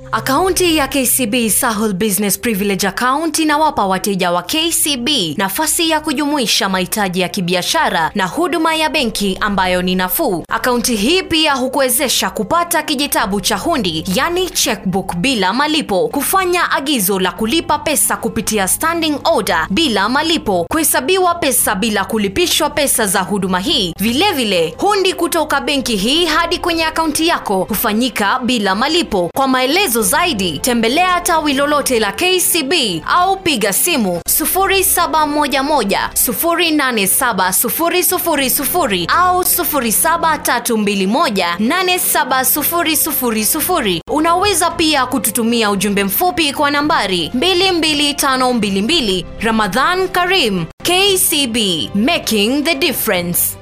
Akaunti ya KCB Sahel Business Privilege Account inawapa wateja wa KCB nafasi ya kujumuisha mahitaji ya kibiashara na huduma ya benki ambayo ni nafuu. Akaunti hii pia hukuwezesha kupata kijitabu cha hundi, yani checkbook bila malipo, kufanya agizo la kulipa pesa kupitia standing order bila malipo, kuhesabiwa pesa bila kulipishwa pesa za huduma hii. Vilevile vile, hundi kutoka benki hii hadi kwenye akaunti yako hufanyika bila malipo. Kwa maelezo zaidi, tembelea tawi lolote la KCB au piga simu 0711 087 au 07321 87000. Unaweza pia kututumia ujumbe mfupi kwa nambari 22522. Ramadhan Karim, KCB, making the difference.